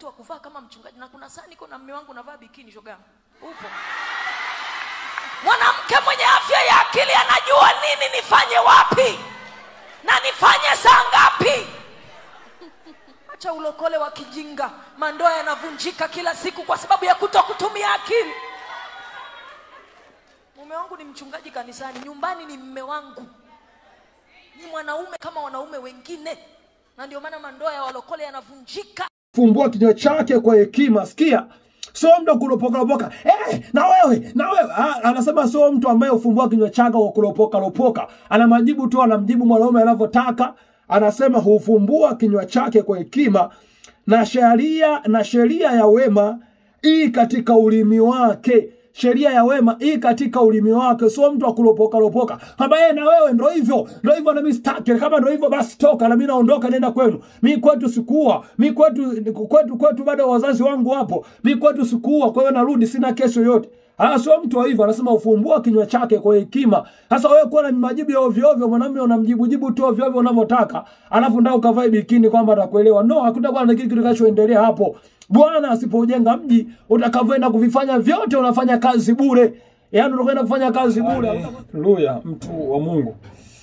wakati wa kuvaa kama mchungaji na kuna saa niko na mme wangu navaa bikini shogangu upo mwanamke mwenye afya ya akili anajua nini nifanye wapi na nifanye saa ngapi acha ulokole wa kijinga mandoa yanavunjika kila siku kwa sababu ya kuto kutumia akili mume wangu ni mchungaji kanisani nyumbani ni mme wangu ni mwanaume kama wanaume wengine na ndio maana mandoa ya walokole yanavunjika fumbua kinywa chake kwa hekima sikia sio mtu kulopoka lopoka eh, na wewe na wewe ah, anasema sio mtu ambaye ufumbua kinywa chake kwa kulopoka lopoka ana majibu tu anamjibu mwanaume anavyotaka anasema hufumbua kinywa chake kwa hekima na sheria na sheria ya wema ii katika ulimi wake sheria ya wema ii katika ulimi wake sio mtu akulopoka lopoka kwamba yeye na wewe ndo hivyo ndo hivyo na mimi sitaki kama ndo hivyo basi toka na mimi naondoka nenda kwenu mi kwetu sikuua mi kwetu kwetu kwetu bado wazazi wangu wapo mi kwetu sikuua kwa hiyo narudi sina kesho yote Ah, sio mtu wa hivyo anasema ufumbua kinywa chake kwa hekima sasa wewe kuwa na majibu ya ovyo ovyo mwanamume unamjibu jibu tu ovyo ovyo unavyotaka alafu ndio ukavae bikini kwamba atakuelewa no hakutakuwa na kitu kitakachoendelea hapo bwana asipojenga mji utakavyoenda kuvifanya vyote unafanya kazi bure yaani unakwenda kufanya kazi bure haleluya mtu wa mungu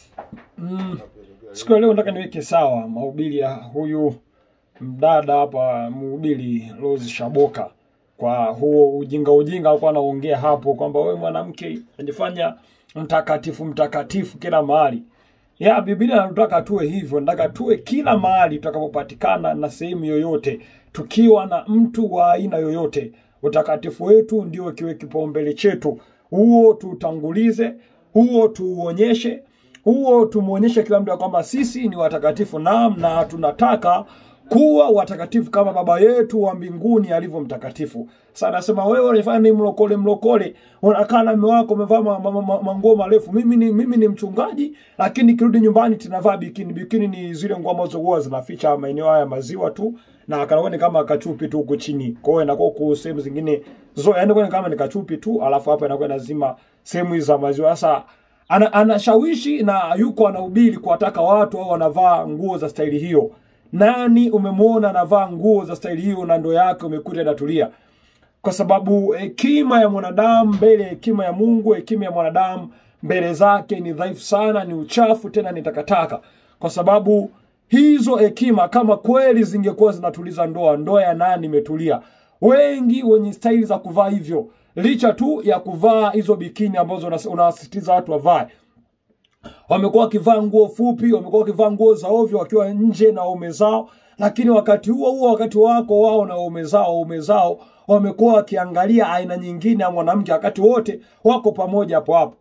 mm, siku ya leo nataka niweke sawa mahubiri ya huyu mdada hapa mhubiri Rose Shaboka kwa huo ujinga ujinga alikuwa anaongea hapo kwamba wewe mwanamke unajifanya mtakatifu mtakatifu kila mahali ya Biblia inataka tuwe hivyo, nataka tuwe kila mahali tutakapopatikana na sehemu yoyote, tukiwa na mtu wa aina yoyote. Utakatifu wetu ndio kiwe kipaumbele chetu, huo tuutangulize, huo tuuonyeshe, huo tumwonyeshe kila mtu ya kwamba sisi ni watakatifu, naam, na tunataka kuwa watakatifu kama baba yetu wa mbinguni alivyo mtakatifu. Sasa anasema wewe unafanya ni mlokole mlokole, unakaa na mume wako umevaa ma- ma- ma- manguo marefu. Mimi ni mimi ni mchungaji, lakini nikirudi nyumbani tunavaa bikini. Bikini ni zile nguo ambazo huwa zinaficha maeneo haya ya maziwa tu na kanakuwa ni kama kachupi tu huko chini. Kwa hiyo inakuwa huko sehemu zingine zo, yani kwa kama ni kachupi tu, alafu hapa inakuwa lazima sehemu hizi za maziwa. Sasa ana, anashawishi na yuko anahubiri kuwataka watu au wanavaa nguo za staili hiyo. Nani umemwona anavaa nguo za staili hiyo na ndo yake umekuta inatulia? Kwa sababu hekima ya mwanadamu mbele ya hekima ya Mungu, hekima ya mwanadamu mbele zake ni dhaifu sana, ni uchafu, tena ni takataka, kwa sababu hizo hekima kama kweli zingekuwa zinatuliza ndoa, ndoa ya nani imetulia? Wengi wenye staili za kuvaa hivyo, licha tu ya kuvaa hizo bikini ambazo unas- unawasisitiza watu wavae, wamekuwa wakivaa nguo fupi, wamekuwa wakivaa nguo za ovyo wakiwa nje na waume zao, lakini wakati huo huo, wakati wako wao na waume zao, waume zao wamekuwa wakiangalia aina nyingine ya mwanamke, wakati wote wako pamoja hapo hapo.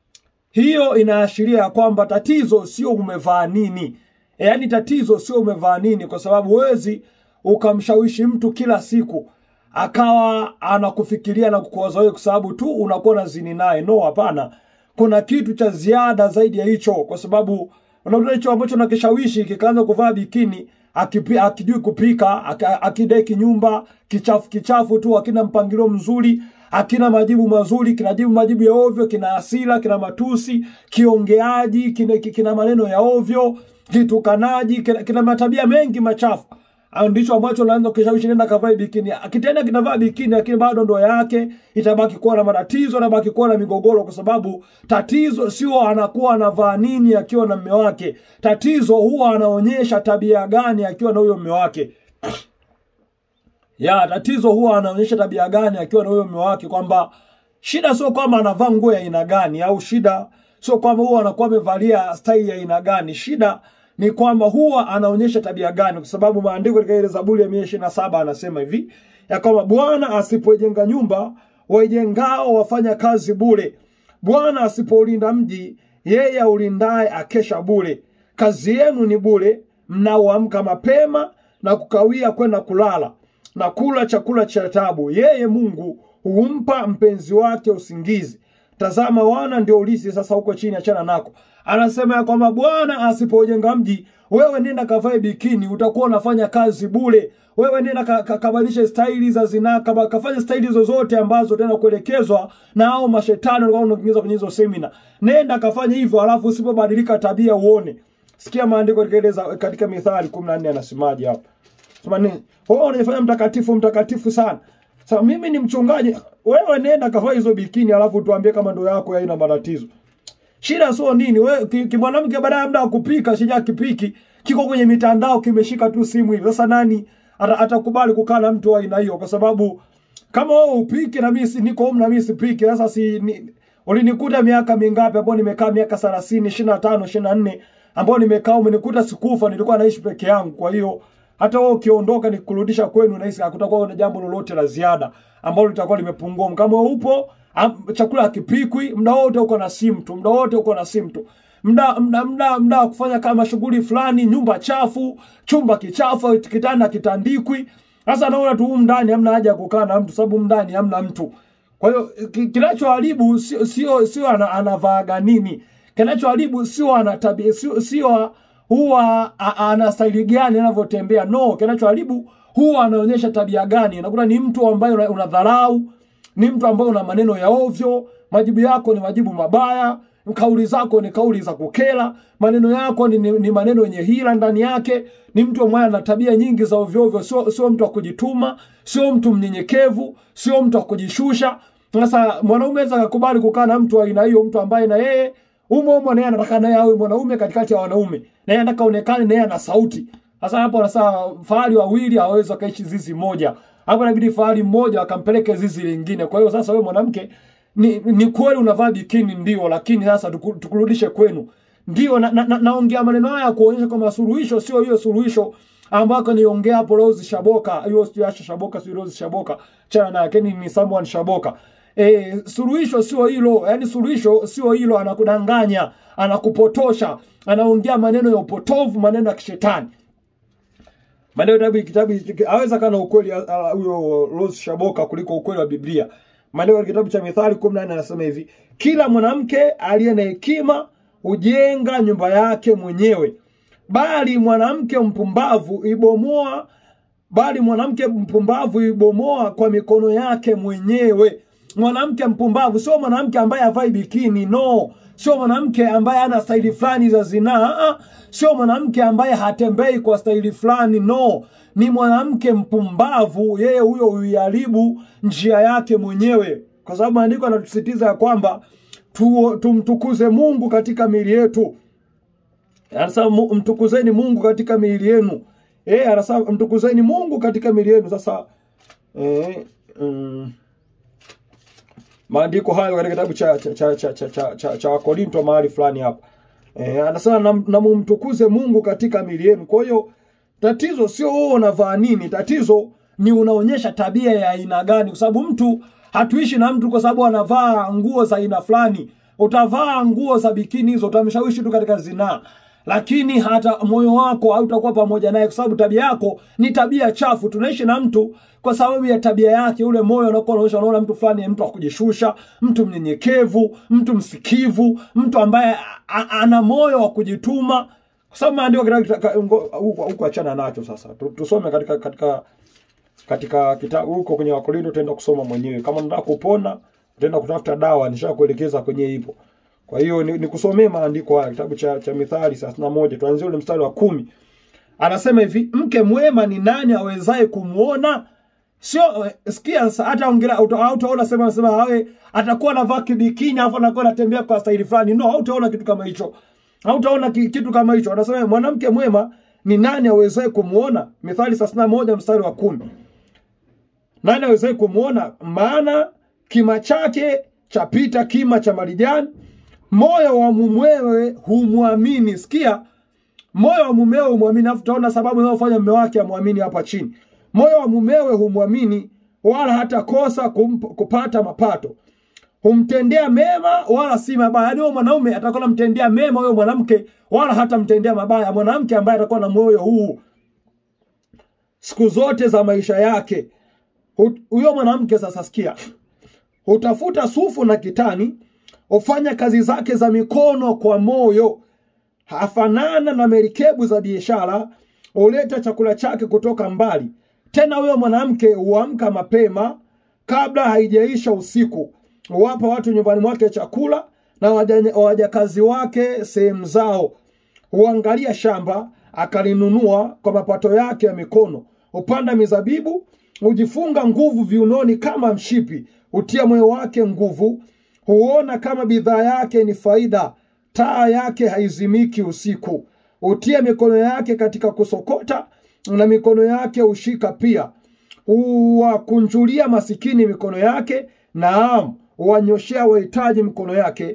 Hiyo inaashiria ya kwamba tatizo sio umevaa nini, yaani tatizo sio umevaa nini, kwa sababu huwezi ukamshawishi mtu kila siku akawa anakufikiria na kukuwaza wewe kwa sababu tu unakuwa na zini naye. No, hapana, kuna kitu cha ziada zaidi ya hicho, kwa sababu unakuta hicho ambacho nakishawishi kikaanza kuvaa bikini akipi, akijui kupika aka- akideki nyumba kichafu kichafu tu, akina mpangilio mzuri, akina majibu mazuri, kinajibu majibu ya ovyo, kina hasira, kina matusi, kiongeaji, kina, kina maneno ya ovyo, kitukanaji, kina, kina matabia mengi machafu au ndicho ambacho naanza kushawishi nenda kavae bikini. Akitenda kinavaa bikini, lakini bado ndoa yake itabaki kuwa na matatizo, itabaki kuwa na migogoro, kwa sababu tatizo sio anakuwa anavaa nini akiwa na mume wake. Tatizo huwa anaonyesha tabia gani akiwa na huyo mume wake ya tatizo huwa anaonyesha tabia gani akiwa na huyo mume wake, kwamba shida sio kwamba anavaa nguo ya aina gani, au shida sio kwamba huwa anakuwa amevalia staili ya aina gani. Shida ni kwamba huwa anaonyesha tabia gani, kwa sababu maandiko katika ile Zaburi ya mia ishirini na saba anasema hivi ya kwamba Bwana asipoijenga nyumba, waijengao wafanya kazi bure. Bwana asipoulinda mji, yeye aulindaye akesha bure. Kazi yenu ni bure, mnaoamka mapema na kukawia kwenda kulala na kula chakula cha tabu. Yeye Mungu humpa mpenzi wake usingizi. Tazama, wana ndio ulisi sasa huko chini, achana nako. Anasema ya kwamba Bwana asipojenga mji, wewe nenda kavae bikini, utakuwa unafanya kazi bure. Wewe nenda ka, ka, kabadilishe staili za zinaa, kaba- kafanya staili zozote ambazo tena kuelekezwa na hao mashetani walikuwa wanakuingiza kwenye hizo semina. Nenda kafanya hivyo, alafu usipobadilika tabia uone. Sikia maandiko katika ile za- katika Mithali 14 anasemaje hapa. sema nini wewe unajifanya mtakatifu mtakatifu sana sasa mimi ni mchungaji wewe nenda kavaa hizo bikini alafu tuambie kama ndo yako haina matatizo shida sio nini we ki- kimwanamke baadaye muda wa kupika shija kipiki kiko kwenye mitandao kimeshika tu simu hivi sasa nani ata- atakubali kukaa na mtu wa aina hiyo kwa sababu kama wewe upike na mimi si- niko home na mimi sipike sasa si ni, ulinikuta miaka mingapi ambao nimekaa miaka 30 25 24 ambao nimekaa umenikuta sikufa nilikuwa naishi peke yangu kwa hiyo hata wewe ukiondoka nikurudisha kwenu nahisi hakutakuwa na jambo lolote la ziada ambalo litakuwa limepungua kama wewe upo am, chakula hakipikwi muda wote uko na simu tu muda wote uko na simu tu mda mda mda mda wa kufanya kama shughuli fulani nyumba chafu chumba kichafu kitanda kitandikwi sasa naona tu humu ndani hamna haja ya kukaa na mtu sababu humu ndani hamna mtu kwa hiyo ki- kinachoharibu sio sio sio ana, anavaaga nini kinachoharibu sio ana tabia sio sio huwa a- ana staili gani anavyotembea no kinachoharibu huwa anaonyesha tabia gani unakuta ni mtu ambaye una- unadharau ni mtu ambaye una maneno ya ovyo majibu yako ni majibu mabaya kauli zako ni kauli za kukera maneno yako ni, ni, ni maneno yenye hila ndani yake ni mtu ambaye ana tabia nyingi za ovyo ovyo sio sio mtu wa kujituma sio mtu mnyenyekevu sio mtu wa kujishusha sasa mwanaume aweza akakubali kukaa na mtu wa aina hiyo mtu ambaye na yeye umo umo naye anataka naye awe mwanaume katikati ya wanaume naye anataka aonekane naye ana sauti sasa hapo anasema fahari wawili hawawezi wakaishi zizi moja hapo inabidi fahari mmoja akampeleke zizi lingine kwa hiyo sasa wewe mwanamke ni, ni kweli unavaa bikini ndio lakini sasa tuku- tukurudishe kwenu ndio naongea na, na, naongea maneno haya kuonyesha kwamba suluhisho sio hiyo suluhisho ambako niongea hapo Rose Shaboka hiyo sio Asha Shaboka sio Rose Shaboka chana na yake ni someone Shaboka E, suluhisho sio hilo yani suluhisho sio hilo anakudanganya anakupotosha anaongea maneno ya upotovu maneno ya kishetani maneno kitabu kitabu aweza kana ukweli a- a- huyo Rose Shaboka kuliko ukweli wa Biblia. Maneno ya kitabu cha Mithali 14 anasema hivi, kila mwanamke aliye na hekima hujenga nyumba yake mwenyewe, bali mwanamke mpumbavu ibomoa bali mwanamke mpumbavu ibomoa kwa mikono yake mwenyewe. Mwanamke mpumbavu sio mwanamke ambaye havai bikini, no. Sio mwanamke ambaye ana staili fulani za zinaa, ah, ah. sio mwanamke ambaye hatembei kwa staili fulani, no. Ni mwanamke mpumbavu, yeye huyo huiharibu njia yake mwenyewe, kwa sababu maandiko yanatusisitiza ya kwamba tu, tumtukuze Mungu katika miili yetu anasema mu- mtukuzeni Mungu katika miili yenu. Eh, anasema mtukuzeni Mungu katika miili yenu. Sasa eh, mm, maandiko hayo katika kitabu cha cha cha cha cha, cha, cha, cha Wakorinto mahali fulani hapa. Eh, anasema na, na mumtukuze Mungu katika miili yenu. Kwa hiyo tatizo sio wewe unavaa nini, tatizo ni unaonyesha tabia ya aina gani, kwa sababu mtu hatuishi na mtu kwa sababu anavaa nguo za aina fulani. Utavaa nguo za bikini hizo, utamshawishi tu katika zinaa, lakini hata moyo wako hautakuwa pamoja naye, kwa sababu tabia yako ni tabia chafu. Tunaishi na mtu kwa sababu ya tabia yake, ule moyo unakuwa unaonyesha, unaona mtu fulani ni mtu wa kujishusha, mtu mnyenyekevu, mtu msikivu, mtu ambaye a- a- ana moyo wa kujituma kwa sababu maandiko katika- katika- ngo- huko huko achana nacho sasa Tu- tusome katika katika katika kitabu huko kwenye wakorinto utaenda kusoma mwenyewe kama unataka kupona utaenda kutafuta dawa nishakuelekeza kwenye hivyo kwa hiyo ni, ni kusomee maandiko haya kitabu cha, cha mithali thelathini na moja tuanzie ule mstari wa kumi anasema hivi mke mwema ni nani awezaye kumwona sio eh, sikia sasa hata ongelea uta- hautaona sema sema awe atakuwa anavaa kibikini alafu anakuwa anatembea kwa staili fulani no hautaona kitu kama hicho hautaona ki- kitu kama hicho anasema mwanamke mwema ni nani awezaye kumwona mithali thelathini na moja mstari wa kumi nani awezaye kumwona maana kima chake chapita kima cha marijani moyo wa mumewe humwamini sikia moyo wa mumewe humwamini alafu tutaona sababu inayofanya mume wake amwamini hapa chini moyo wa mumewe humwamini wala hata kosa kump- kupata mapato humtendea mema wala si mabaya yaani huyo mwanaume atakuwa namtendea mema huyo mwanamke wala hata mtendea mabaya mwanamke ambaye atakuwa na moyo huu siku zote za maisha yake Hu- huyo mwanamke sasa sikia hutafuta sufu na kitani hufanya kazi zake za mikono kwa moyo hafanana na merikebu za biashara huleta chakula chake kutoka mbali tena huyo mwanamke huamka mapema kabla haijaisha usiku huwapa watu nyumbani mwake chakula na waja- wajakazi wake sehemu zao huangalia shamba akalinunua kwa mapato yake ya mikono hupanda mizabibu, hujifunga nguvu viunoni kama mshipi, hutia moyo wake nguvu, huona kama bidhaa yake ni faida, taa yake haizimiki usiku, hutia mikono yake katika kusokota, na mikono yake hushika pia, huwakunjulia masikini mikono yake, naam, huwanyoshea wahitaji mikono yake,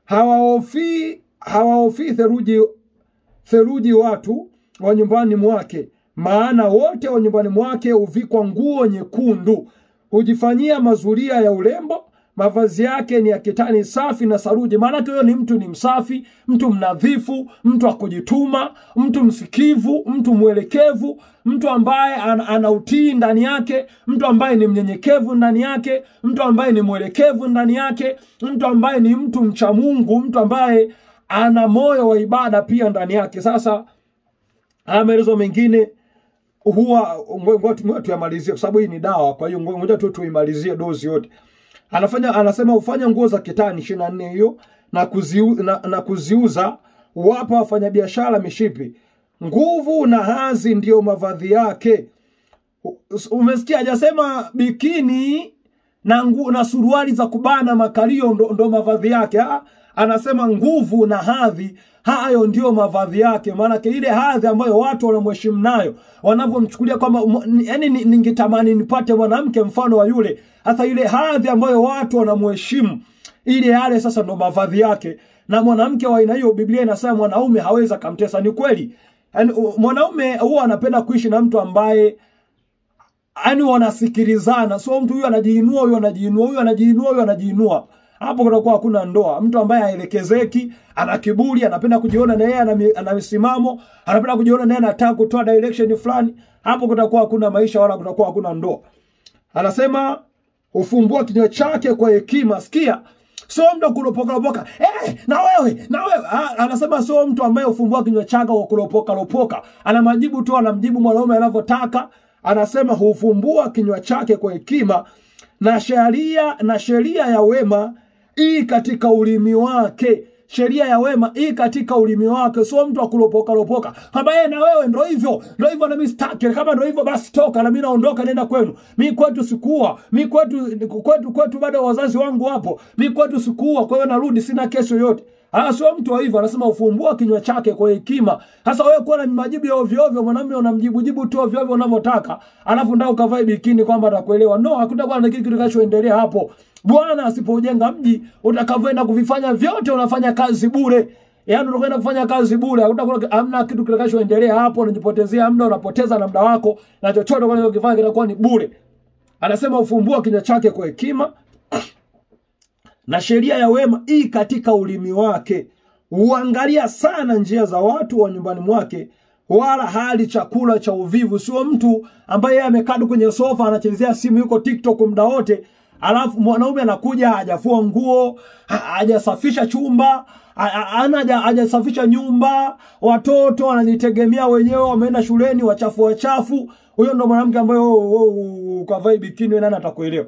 hawaofii hawaofii theruji theruji watu wa nyumbani mwake, maana wote wa nyumbani mwake huvikwa nguo nyekundu, hujifanyia mazuria ya urembo, mavazi yake ni ya kitani safi na saruji. Maanake huyo ni mtu ni msafi, mtu mnadhifu, mtu wa kujituma, mtu msikivu, mtu mwelekevu, mtu ambaye ana, ana utii ndani yake, mtu ambaye ni mnyenyekevu ndani yake, mtu ambaye ni mwelekevu ndani yake, mtu ambaye ni mtu mcha Mungu, mtu ambaye ana moyo wa ibada pia ndani yake. Sasa haya maelezo mengine huwa ngoja tuyamalizie, kwa sababu hii ni dawa. Kwa hiyo ngoja tu tuimalizie dozi yote. Anafanya anasema hufanya nguo za kitani ishirini na nne hiyo na, kuziu, na, na kuziuza wapa wafanyabiashara mishipi. Nguvu na hazi ndiyo mavazi yake. Umesikia, hajasema bikini na, ngu, na suruali za kubana makalio ndo, ndo mavazi yake ha? Anasema nguvu na hadhi, hayo ndio mavazi yake. Maanake ile hadhi ambayo watu wanamheshimu nayo, wanavyomchukulia kwamba, yani ningetamani nipate mwanamke mfano wa yule. Hasa ile hadhi ambayo watu wanamheshimu, ile yale sasa ndo mavazi yake. Na mwanamke wa aina hiyo, Biblia inasema mwanaume hawezi akamtesa. Ni kweli, yani mwanaume huwa anapenda kuishi na mtu ambaye yani wanasikilizana, so mtu huyu anajiinua, huyu anajiinua, huyu anajiinua, huyu anajiinua hapo kutakuwa hakuna ndoa. Mtu ambaye haelekezeki, ana kiburi, anapenda kujiona na yeye ana misimamo, anapenda kujiona na yeye anataka kutoa direction fulani, hapo kutakuwa hakuna maisha wala kutakuwa hakuna ndoa. Anasema ufumbua kinywa chake kwa hekima. Sikia, sio mtu kulopoka lopoka, eh, na wewe na wewe. Ha, anasema sio mtu ambaye ufumbua kinywa chake kwa kulopoka lopoka, ana majibu tu, anamjibu mwanaume anavyotaka. Anasema hufumbua kinywa chake kwa hekima na sheria na sheria ya wema ii katika ulimi wake. Sheria ya wema ii katika ulimi wake, sio mtu akulopoka lopoka kama yeye na wewe ndo hivyo ndo hivyo, na mimi sitaki. Kama ndo hivyo basi toka na mimi naondoka, nenda kwenu. Mi kwetu sikuwa, mi kwetu kwetu kwetu bado wazazi wangu wapo, mi kwetu sikuwa, kwa hiyo narudi, sina kesho yote. Ah, sio mtu wa hivyo. Anasema ufumbua kinywa chake kwa hekima. Sasa wewe kuwa na majibu ya ovyo ovyo, mwanamume unamjibu jibu tu ovyo ovyo unavyotaka, alafu ndio ukavae bikini kwamba atakuelewa. No, hakutakuwa na kitu kitakachoendelea hapo. Bwana asipojenga mji utakavyoenda kuvifanya vyote, unafanya kazi bure. Yaani unakwenda kufanya kazi bure, hakutakuwa hamna kitu kitakachoendelea hapo, unajipotezea muda, unapoteza na muda wako, na chochote unachokifanya kitakuwa ni bure. Anasema ufumbua kinywa chake kwa hekima na sheria ya wema ii katika ulimi wake. Huangalia sana njia za watu wa nyumbani mwake, wala hali chakula cha uvivu. Sio mtu ambaye yeye amekaa kwenye sofa anachezea simu, yuko TikTok muda wote, alafu mwanaume anakuja hajafua nguo, hajasafisha chumba, ana hajasafisha nyumba, watoto wanajitegemea wenyewe, wameenda shuleni, wachafu wachafu. Huyo ndo mwanamke ambaye ukavai bikini, nani atakuelewa?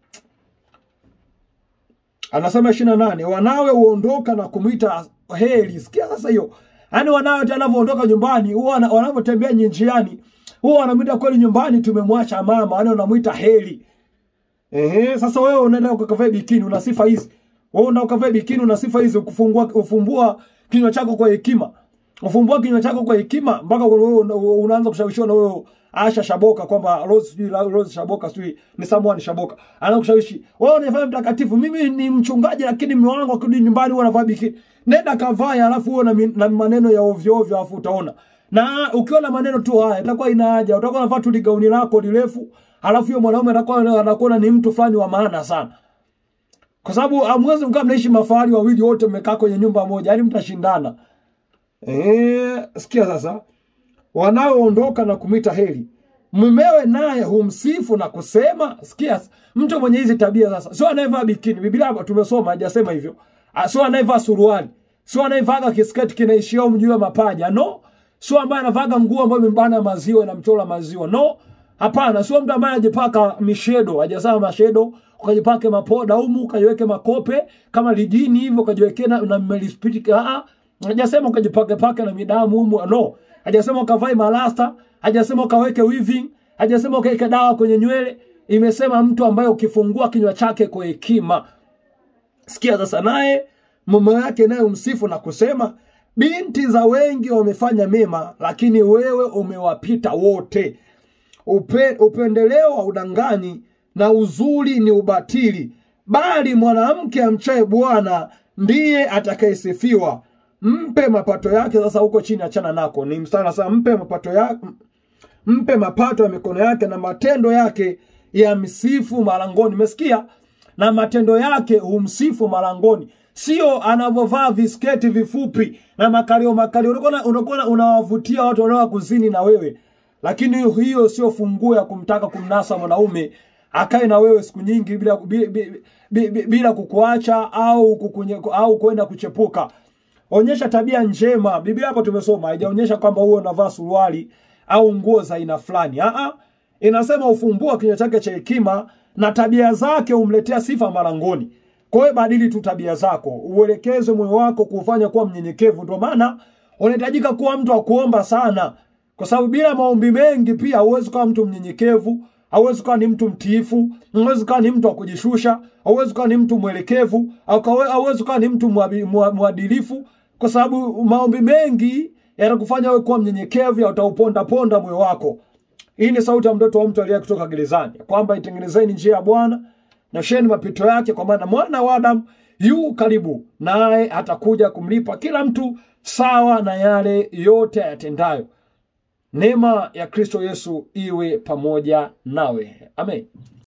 Anasema ishirini na nane wanawe huondoka na kumwita heri. Sikia sasa hiyo, yaani wanawe hata wanavyoondoka nyumbani, huwa wanavyotembea njiani, huwa wanamwita kweli nyumbani, tumemwacha mama, yaani wanamwita heri. Ehe, sasa wewe unaenda ukavaa bikini, una sifa hizi. Wewe unaenda ukavaa bikini, una sifa hizi, kufungua ufumbua kinywa chako kwa hekima, ufumbua kinywa chako kwa hekima, mpaka wewe unaanza kushawishiwa na wewe Asha Shaboka kwamba Rose sijui Rose Shaboka sijui ni someone Shaboka. Anaanza kushawishi. Wewe unafanya mtakatifu, mimi ni mchungaji lakini mume wangu akirudi nyumbani huwa anavaa bikini. Nenda kavae alafu uwe na, na maneno ya ovyo ovyo alafu utaona. Na ukiwa na maneno tu haya itakuwa ina haja. Utakuwa unavaa tu ligauni lako lirefu, alafu huyo mwanaume atakuwa anakuona ni mtu fulani wa maana sana. Kwa sababu hamwezi mkaa mnaishi mafahari wawili wote mmekaa kwenye nyumba moja, yaani mtashindana. Eh, sikia sasa wanaoondoka na kumwita heri. Mumewe naye humsifu na kusema. Sikia, mtu mwenye hizi tabia sasa, sio anayevaa bikini. Biblia hapa tumesoma hajasema hivyo, sio anayevaa suruali, sio anayevaa kisketi kinaishia juu ya mapaja, no. Sio ambaye anavaa nguo ambayo imebana maziwa na mchora maziwa, no. Hapana, sio mtu ambaye anajipaka mishedo, hajasema mashedo, ukajipake mapoda humu, ukajiweke makope kama lijini hivyo, ukajiwekea na, na melispiti. Ah, hajasema ukajipake pake na midamu humu, no hajasema ukavae malasta, hajasema ukaweke weaving, hajasema ukaeka dawa kwenye nywele imesema mtu ambaye ukifungua kinywa chake kwa hekima sikia sasa naye mume wake naye umsifu na kusema binti za wengi wamefanya mema lakini wewe umewapita wote Upe, upendeleo wa udanganyi na uzuri ni ubatili bali mwanamke amchaye bwana ndiye atakayesifiwa mpe mapato yake sasa huko chini achana nako ni mstari sasa mpe mapato yake mpe mapato ya mikono yake na matendo yake ya msifu malangoni umesikia na matendo yake humsifu malangoni sio anavyovaa visketi vifupi na makalio makalio unakuwa unakuwa unawavutia watu wanaoa kuzini na wewe lakini hiyo sio funguo ya kumtaka kumnasa mwanaume akae na wewe siku nyingi bila bila, bila, bila kukuacha au kukunye, au kwenda kuchepuka onyesha tabia njema biblia hapo tumesoma haijaonyesha kwamba huo unavaa suruali au nguo za aina fulani Aa, inasema ufumbua kinywa chake cha hekima na tabia zake humletea sifa malangoni kwa hiyo badili tu tabia zako uelekeze moyo wako kuufanya kuwa mnyenyekevu ndio maana unahitajika kuwa mtu wa kuomba sana kwa sababu bila maombi mengi pia huwezi kuwa mtu mnyenyekevu hauwezi kuwa ni mtu mtiifu hauwezi kuwa ni mtu wa kujishusha hauwezi kuwa ni mtu mwelekevu hauwezi kuwa ni mtu mwadilifu kwa sababu maombi mengi yatakufanya wewe kuwa mnyenyekevu ya utauponda ponda moyo wako hii ni sauti ya mtoto wa mtu aliye kutoka gerezani kwamba itengenezeni njia ya bwana nyosheni mapito yake kwa maana mwana wa adamu yu karibu naye atakuja kumlipa kila mtu sawa na yale yote ayatendayo neema ya kristo yesu iwe pamoja nawe amen